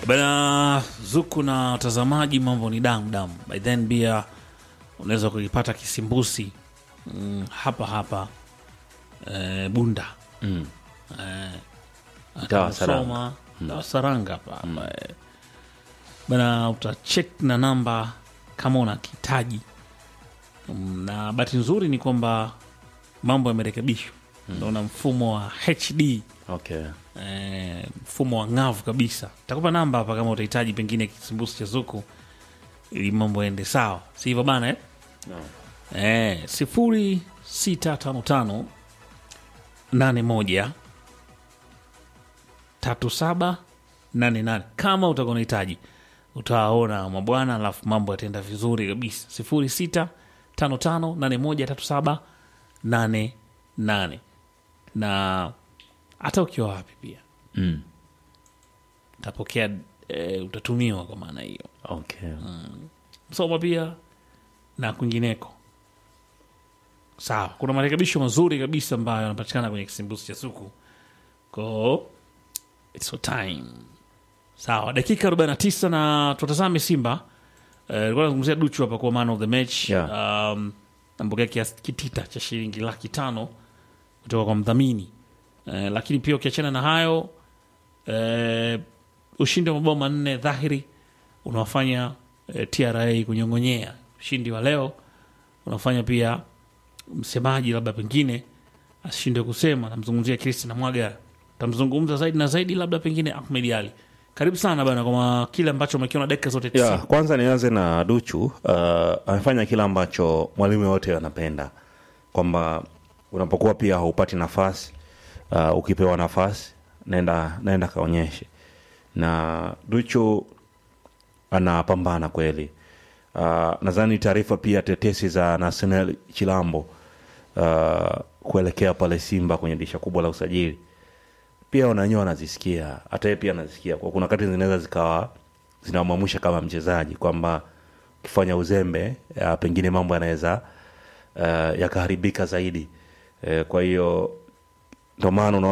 Bana Zuku na watazamaji, mambo ni damu damu. By then pia unaweza kukipata kisimbusi mm, hapa hapa eh, Bunda Mm. eh, Dawa Saranga. Soma, dawa Saranga hapa hapa eh. Bana utachek na namba kama una kitaji Mm, na bahati nzuri ni kwamba mambo yamerekebishwa, naona mfumo wa HD Okay. eh, mfumo wa ng'avu kabisa. Takupa namba hapa kama utahitaji pengine kisimbusi cha Zuku ili mambo yaende sawa, si hivyo bana eh? No. Eh, sifuri sita tano tano nane moja tatu saba nane nane kama utakuwa unahitaji utawaona mabwana, alafu mambo yataenda vizuri kabisa. sifuri sita tano tano nane moja tatu saba nane nane na hata ukiwa wapi pia Mm. utapokea e, utatumiwa kwa maana hiyo Okay. Msoma pia na kwingineko. Sawa, kuna marekebisho mazuri kabisa ambayo yanapatikana kwenye kisimbuzi cha Suku ko it's your time. Sawa, dakika 49 na tutazame Simba. Eh, Nilikuwa nazungumzia Duchu hapa kwa man of the match Yeah. um, ambokea kiasi kitita cha shilingi laki tano kutoka kwa mdhamini eh, lakini pia ukiachana na hayo eh, ushindi wa mabao manne dhahiri unawafanya eh, TRA kunyong'onyea. Ushindi wa leo unafanya pia msemaji labda pengine ashinde kusema. Namzungumzia Christian Mwaga, tamzungumza zaidi na zaidi, labda pengine Ahmed Ali. Karibu sana bana kwa kile ambacho umekiona dakika zote Yeah, tisini. kwanza nianze na Duchu. Uh, amefanya kile ambacho mwalimu yote anapenda kwamba unapokuwa pia haupati nafasi uh, ukipewa nafasi naenda naenda kaonyeshe, na Duchu anapambana kweli. Uh, nadhani taarifa pia tetesi za Nathaniel Chilambo uh, kuelekea pale Simba kwenye dirisha kubwa la usajili pia wananyewe wanazisikia, hata yeye pia anazisikia. Kwa kuna wakati zinaweza zikawa zinamwamsha kama mchezaji kwamba ukifanya uzembe ya, pengine mambo yanaweza uh, yakaharibika zaidi. Eh, kwa hiyo ndio maana unaona